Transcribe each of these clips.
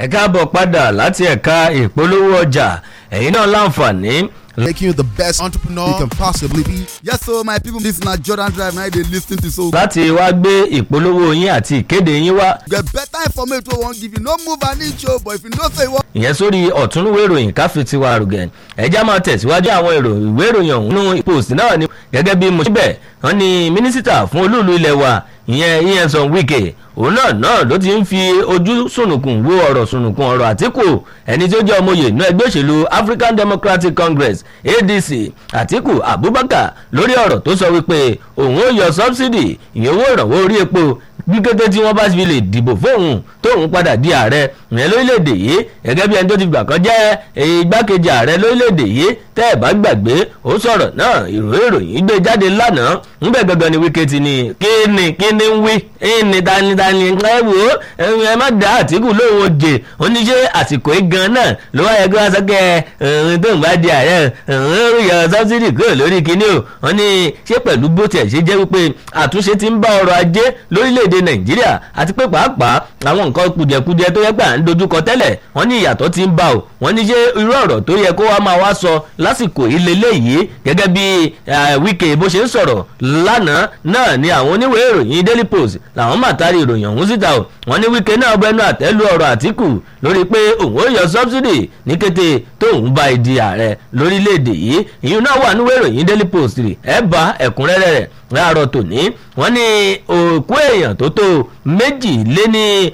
ẹ káàbọ̀ padà láti ẹ̀ka ìpolówó ọjà ẹ̀yin náà láǹfààní making you the best entrepreneur you can possibly be. Yes, so my people, this na Jordan Drive. Now they listen to so láti wá gbé ìpolówó yín àti ìkéde yín wá get better information wey wan give you. No move an inch o, but if you know say you wan ìyẹn sórí ọ̀túnúwé ìròyìn káfíńtiwa rùgẹ̀n ẹjá máa tẹ̀síwájú àwọn èrò ìwé ìròyìn ọ̀hún nínú post náà ni gẹ́gẹ́ bí mo ṣe bẹ̀ wọ́n ní mínísítà fún olúùlú ilẹ̀ wa ìyẹn Nyesom Wike òun náà náà ló ti ń fi ojú sùnùkùn wo ọ̀rọ̀ sùnùkùn ọ̀rọ̀ Àtíkù ẹni tó jẹ́ ọmọye inú ẹgbẹ́ òṣèlú African Democratic Congress ADC Àtíkù Abubakar lórí ọ̀rọ̀ tó sọ wípé òun ó yọ subsidy ìyẹn owó ìrànwọ́ orí epo bí kété tí wọ́n bá fi lè dìbò fóun tóun padà di ààrẹ ìyẹn lórílẹ̀‐èdè yìí gẹ́gẹ́ bí ẹni tó ti gbà kan jẹ́ igbákejì ààrẹ lórílẹ̀‐èdè yìí tẹ́ ẹ̀ bá gbàgbé ó sọ̀rọ̀ náà ìròyìn ìròyìn gbé jáde lánàá ńbẹ̀ gangan ni Wike ti ní kí ni kí ni ń wí ní danidani ẹ wò ó ẹ má dá Àtíkù lóhùn òjè oníṣẹ́ àsìkò yìí gan náà ló wá yẹ kí wọ́n sọ pé ẹ̀hún tóun bá di ààrẹ ẹ̀hún yọ sọ́bsidì kúrò lórí kinní o wọ́n ní ṣé pẹ̀lú bó tiẹ̀ ṣe jẹ́ wípé àtúnṣe ti ń bá ọrọ̀ ajé lórílẹ̀‐èdè Nàìjíríà àti pé pàápàá àwọn nǹkan kùjẹkùjẹ tó yẹ pé à ń dojúkọ tẹ́lẹ̀ wọ́n ní ìyàtọ̀ ti ń bá o wọ́n ní ṣé irú ọ̀rọ̀ tó yẹ kó wá máa wá sọ lásìkò ìlélẹ̀ yìí gẹ́gẹ́ bí Wike bó ṣe ń sọ̀rọ̀ lánàá náà ni àwọn oníwèé ìròyìn Daily Post làwọn máa taari ìròyìn ọ̀hún síta o wọ́n ní Wike náà bẹnu àtẹ́lu ọ̀rọ̀ Àtíkù lórí pé òun ó yọ subsidy ní kété tóun bá di ààrẹ lórílẹ̀‐èdè yìí ìyún náà wà níwèé ìròyìn Daily Post ẹ̀ bá ẹ̀kúnrẹ́rẹ́ rẹ̀ láàárọ̀ tòní wọ́n ní òkú èèyàn tó tó méjì lé ní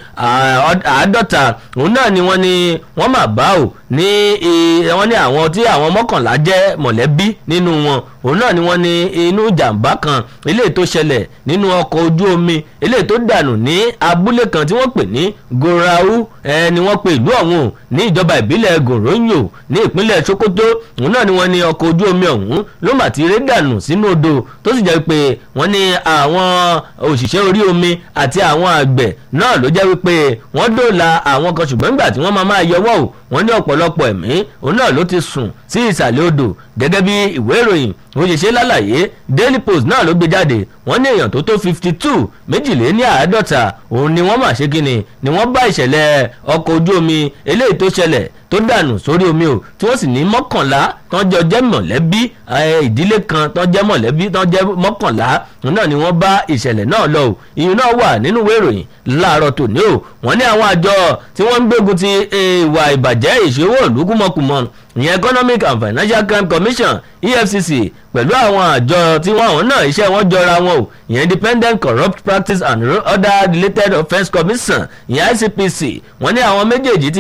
àádọ́ta òun náà ni wọ́n ní wọ́n mà bá ò ní wọ́n ní àwọn tí àwọn mọ́kànlá jẹ́ mọ̀lẹ́bí nínú wọn òun náà ni wọ́n ní inú ìjàmbá kan eléyìí tó ṣẹlẹ̀ nínú ọkọ̀ ojú omi eléyìí tó dànù ní abúlé kan tí wọ́n pè ní gorau ẹ ni wọ́n pe ìlú ọ̀hún ní ìjọba ìbílẹ̀ goronyo ní ìpínlẹ̀ sokoto òun náà ni wọ́n ní ọkọ̀ ojú omi ọ̀hún ló mà ti ré dànù sínú odò tó sì jẹ́ pé wọ́n ní àwọn òṣìṣẹ́ orí omi àti àwọn àgbẹ̀ náà ló jẹ́ wípé wọ́n dóòlà àwọn kan ṣùgbọ́n nígbà tí wọ́n máa máa yọwọ́ ò wọ́n ní ọ̀pọ̀lọpọ̀ ẹ̀mí òun náà ló ti sùn sí ìsàlẹ̀ odò gẹ́gẹ́ bí ìwé ìròyìn òṣìṣẹ́ lálàyé Daily Post náà ló gbé jáde wọ́n ní èèyàn tó tó fifty two méjìléní àádọ́ta òun ni wọ́n mà ṣe kíni ni wọ́n bá ìṣẹ̀lẹ̀ ọkọ̀ ojú omi eléyìí tó ṣẹlẹ̀ tó dànù sórí omi o tí wọ́n sì ní mọ́kànlá tán jọ jẹ́ mọ̀lẹ́bí ìdílé kan tán jẹ́ mọ̀lẹ́bí tán jẹ́ mọ́kànlá náà ni wọ́n bá ìṣẹ̀lẹ̀ náà lọ o ìyún náà wà nínú ìwé ìròyìn láàárọ̀ tòní o wọ́n ní àwọn àjọ tí wọ́n ń gbógun ti ìwà ìbàjẹ́ ìṣòwò ìlú kúmọkùmọ ìyẹn Economic and Financial Crime Commission EFCC pẹ̀lú àwọn àjọ tí wọ́n àwọn náà iṣẹ́ wọn jọra wọn o ìyẹn Independent Corrupt Practice and Other Related Offence Commission ìyẹn ICPC wọ́n ní àwọn méjèèjì ti